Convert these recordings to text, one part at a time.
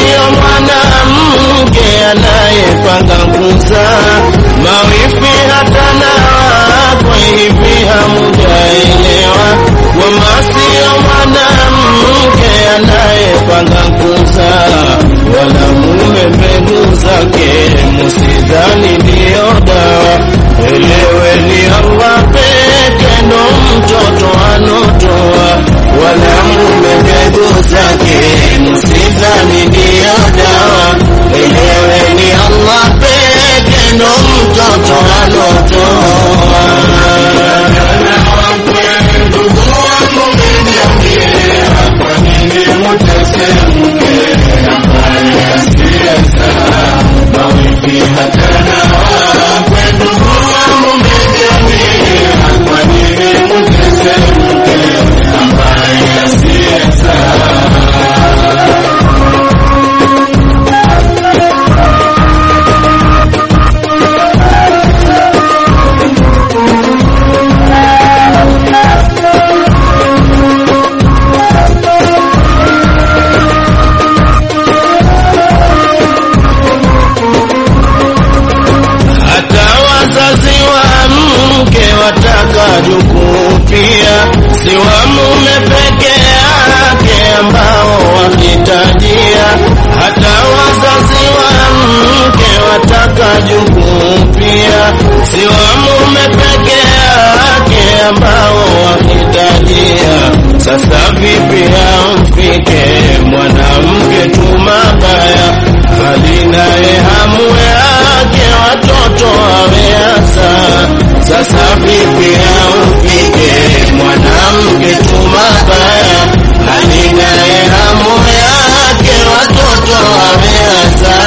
sio mwanamke anayepanga kuzaa mawifi hata na wakwe hivi hamujaelewa kwamba sio mwanamke anayepanga kuzaa wala mume mbegu zake musidhani ndiyo dawa eleweni Allah peke ndo mtoto anotoa wala mume mbegu zake musidhani ndiyo dawa eleweni Allah peke ndo mtoto anotoa hata wazazi wa mke wataka jukuu pia, si wa mume peke yake ambao wahitajia. Hata wazazi wa mke wataka jukuu pia, si wa mume peke yake ambao wahitajia. Sasa vipi amfike mwanamke tu mabaya, hali naye hamu yake watoto ameasa. Sasa vipi amfike mwanamke tu mabaya, hali naye hamu yake watoto ameasa.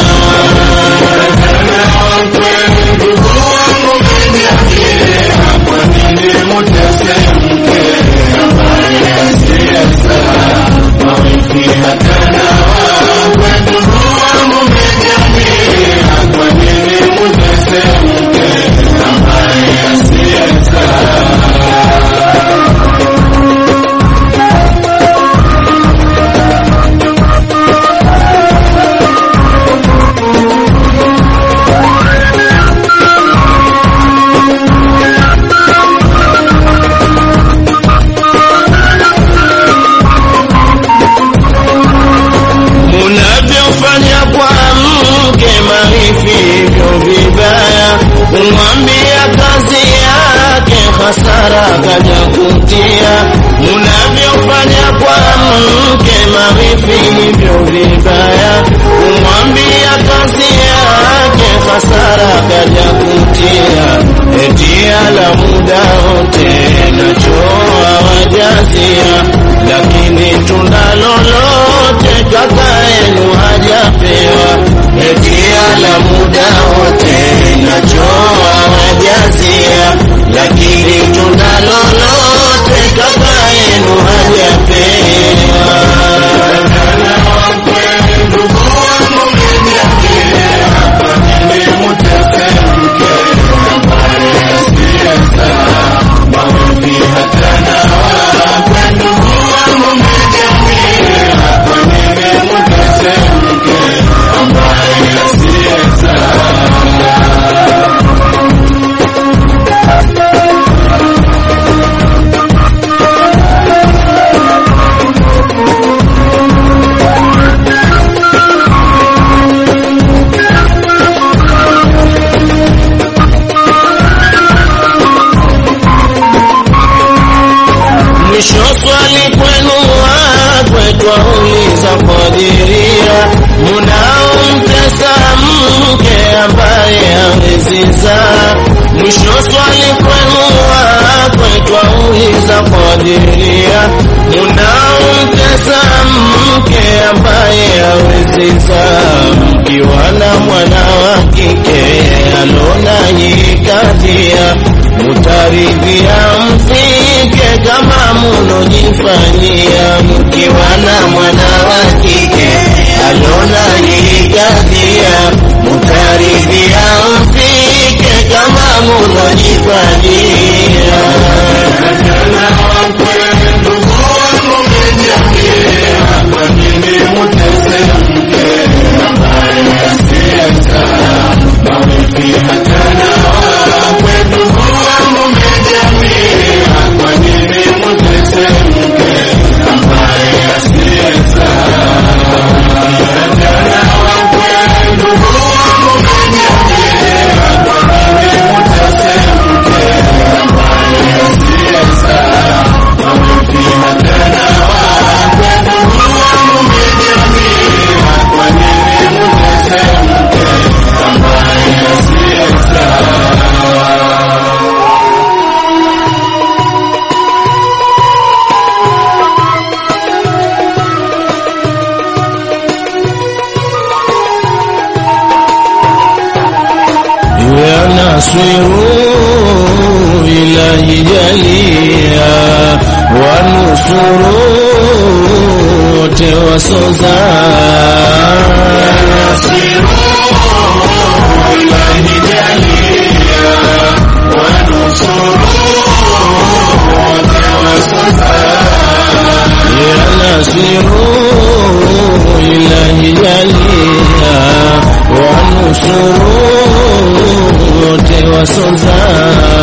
Munavyofanya kwa mke marifi hivyo vibaya, kumwambia kazi yake hasara kaja kutia. Munavyofanya kwa mke marifi hivyo vibaya, kumwambia kazi yake hasara kaja kutia. Eti ala muda wote nachoa wajazia, lakini tunda lolote kaka yenu hajapewa. Eti ala muda wote nachoa wajazia, lakini tunda lolote kaka yenu hajapewa. Mwisho swali kwenu wakwe twauliza kadiria, munaomtesa mke ambaye hawezi zaa. Mwisho swali kwenu wakwe twauliza kadiria, munaomtesa mke ambaye hawezi zaa. Mkiwa na mwana wa kike alona yikatia, mutaridhia mfike kama munojifanyia mkiwa na mwana wa kike alona yikatia, mutaridhia mfike kama munojifanyia Kwa nini mutese mke nasiru ilahi jalia wanusuru wote wasoza ya nasiru ilahi jalia wanusuru wote wasoza